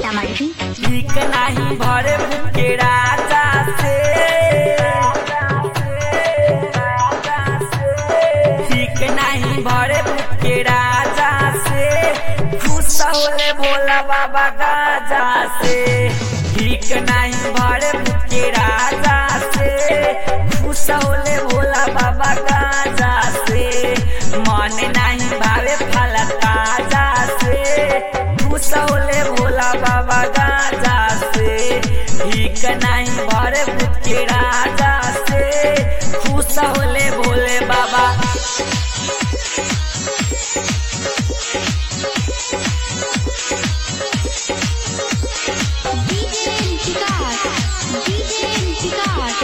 सीतामढ़ी ठीक नाही भरे के राजा से ठीक नहीं भरे के राजा से खुश होले भोला बाबा गाजा से ठीक नहीं भरे के राजा से खुश होले भोला बाबा गाजा से मन नहीं भावे फल ताजा से खुश होले भोला बाबा गाजा से ठीक नहीं भरे के राजा से खुश होले भोले बाबा डीजे विकास डीजे विकास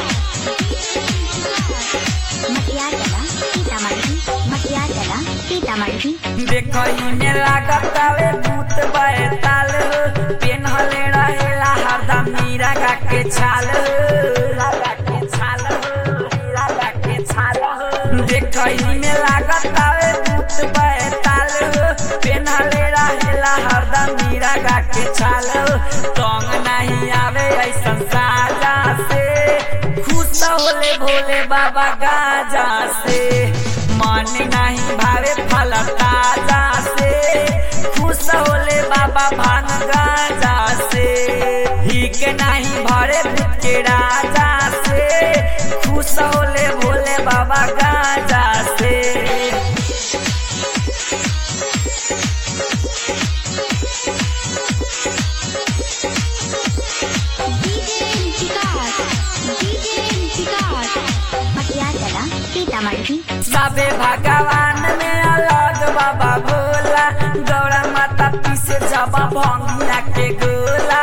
मटिया चला सीतामढ़ी मटिया चला सीतामढ़ी देखई में लागत आवे भूत बैताल पेनहले रहेला हरदम मीरा गा के छाल लगा के छाल लगा के छाल देखई में लागत आवे भूत बैताल पेनहले रहेला हरदम मीरा गा के छाल तंग नहीं आवे ऐसन साजा से खुश होले भोले बाबा गाजा से मन नहीं भावे फल ताजा से खुश होले बाबा भांग गाजा से हिक नहीं भरे भूत के राजा से खुश होले भोले बाबा गाजा से डीजे विकास डीजे विकास मटिया चला सीतामढ़ी सबे भगवान में अलग बाबा भोला गौरा माता पीसे जबा भंगिया के गोला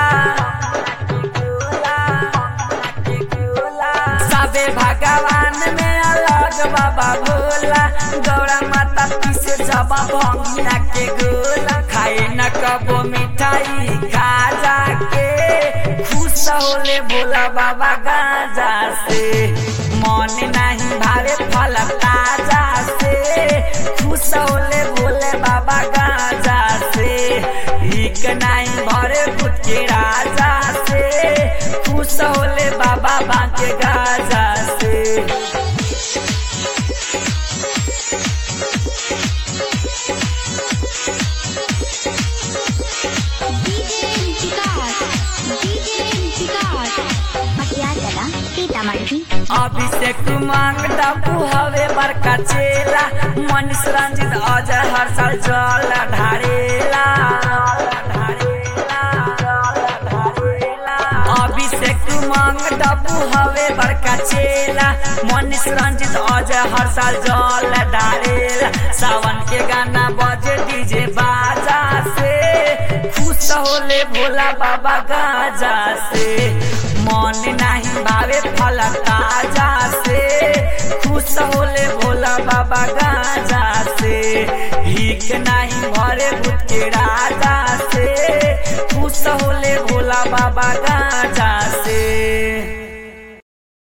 सबे भगवान में अलग बाबा भोला गौरा माता पीसे जबा भंगिया के गोला खाए न कबो मिठाई खा जाके खुश होले भोला बाबा गाजा से मन नहीं भावे फल ताजा से खुश होले भोले बाबा गाजा से हिक नहीं भरे भूत के राजा से खुश होले बाबा बाके गाजा से डीजे विकास डीजे विकास मटिया चला सीतामढ़ी अभिषेक मांग डबू हवे बड़का चेला मनीष रंजित अजय हर साल जल ढारेला अभिषेक मांग डबू हवे बड़का चेला मनीष रंजित अजय हर साल जल ढारेला सावन के गाना बजे डीजे बाजा से खुश होले भोला बाबा गाजा से मन नहीं भावे फल ताजा से खुश होले भोला बाबा गाजा से हिक नहीं भरे भूत के राजा से खुश होले भोला बाबा गाजा से